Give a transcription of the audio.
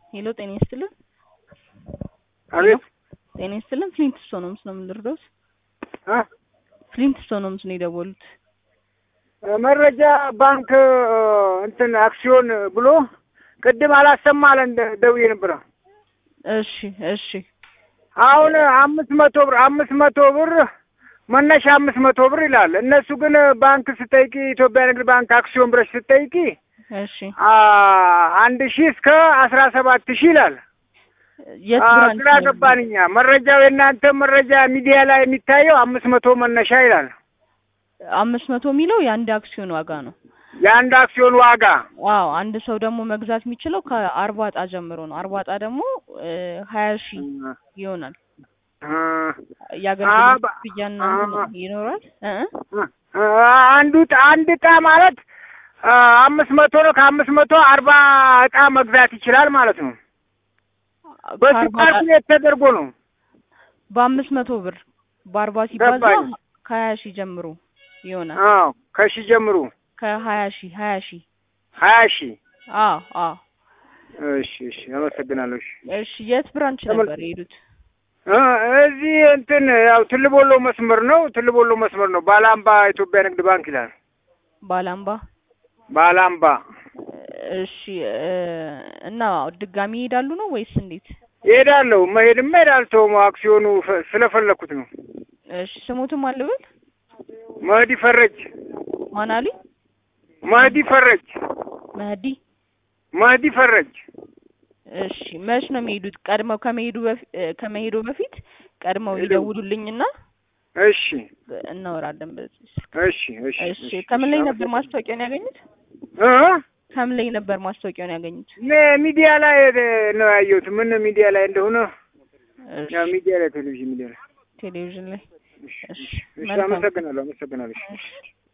ሄሎ ጤና ይስጥልን። አቤት ጤና ይስጥልን። ፍሊንት ስቶን ነው ምስለው የምንደርደውት እ ፍሊንት ስቶን ነው ምስለው የደወሉት። መረጃ ባንክ እንትን አክሲዮን ብሎ ቅድም አላሰማ አለ እንደ ደውዬ ነበረ። እሺ እሺ አሁን አምስት መቶ ብር አምስት መቶ ብር መነሻ አምስት መቶ ብር ይላል። እነሱ ግን ባንክ ስጠይቂ ኢትዮጵያ ንግድ ባንክ አክሲዮን ብረሽ ስጠይቂ እሺ አ- አንድ ሺህ እስከ አስራ ሰባት ሺህ ይላል። የት አ- ብራንች ግራ ነው? ገባን እኛ። መረጃው የእናንተ መረጃ ሚዲያ ላይ የሚታየው አምስት መቶ መነሻ ይላል። አምስት መቶ የሚለው የአንድ አክሲዮን ዋጋ ነው። የአንድ አክሲዮን ዋጋ አዎ አንድ ሰው ደግሞ መግዛት የሚችለው ከአርባ እጣ ጀምሮ ነው። አርባ እጣ ደግሞ ሀያ ሺህ ይሆናል። አ- የአገልግሎት አባ- ክፍያና አ- እንትን ይኖራል እ እ አ- አንዱ ዕጣ- አንድ እጣ ማለት አ፣ አምስት መቶ ነው። ከአምስት መቶ አርባ እጣ መግዛት ይችላል ማለት ነው። በሱ ከአርባ እጣ- ካልኩሌት ተደርጎ ነው። በአምስት መቶ ብር በአርባ ሲባዛ ገባኝ። ከሀያ ሺህ ጀምሮ ይሆናል። አዎ ከሺ ጀምሩ ከሀያ ሺህ ሀያ ሺህ ሀያ ሺህ አዎ አዎ። እሺ እሺ አመሰግናለሁ። እሺ እሺ የት ብራንች ተመል- ነበር የሄዱት? እ እዚህ እንትን ያው ትልቦሎ መስመር ነው። ትልቦሎ መስመር ነው። ባላምባ ኢትዮጵያ ንግድ ባንክ ይላል። ባላምባ። ባላምባ እሺ እ እና ድጋሚ ይሄዳሉ ነው ወይስ እንዴት? እሄዳለሁ። መሄድማ እሄዳለሁ። አክሲዮኑ ፈ- ስለፈለኩት ነው። እሺ ስሙትም አልብል መህዲ ፈረጅ ማን አሉኝ? መህዲ ፈረጅ መህዲ። መህዲ ፈረጅ እሺ መች ነው የሚሄዱት? ቀድመው ከመሄዱ በፊት ከመሄዱ በፊት ቀድመው ይደውሉልኝና እሺ እናወራለን በዚህ ስልክ። እሺ እሺ እሺ ከምን ላይ ነበር ማስታወቂያውን ያገኙት? እ ከምን ላይ ነበር ማስታወቂያውን ያገኙት? እኔ ሚዲያ ላይ ነው ያየሁት። ምን ሚዲያ ላይ እንደሆነ እሺ ያው ሚዲያ ላይ ቴሌቪዥን ሚዲያ ላይ ቴሌቪዥን ላይ። እሺ እሺ እሺ መልካም አመሰግናለሁ አመሰግናለሁ። እሺ እሺ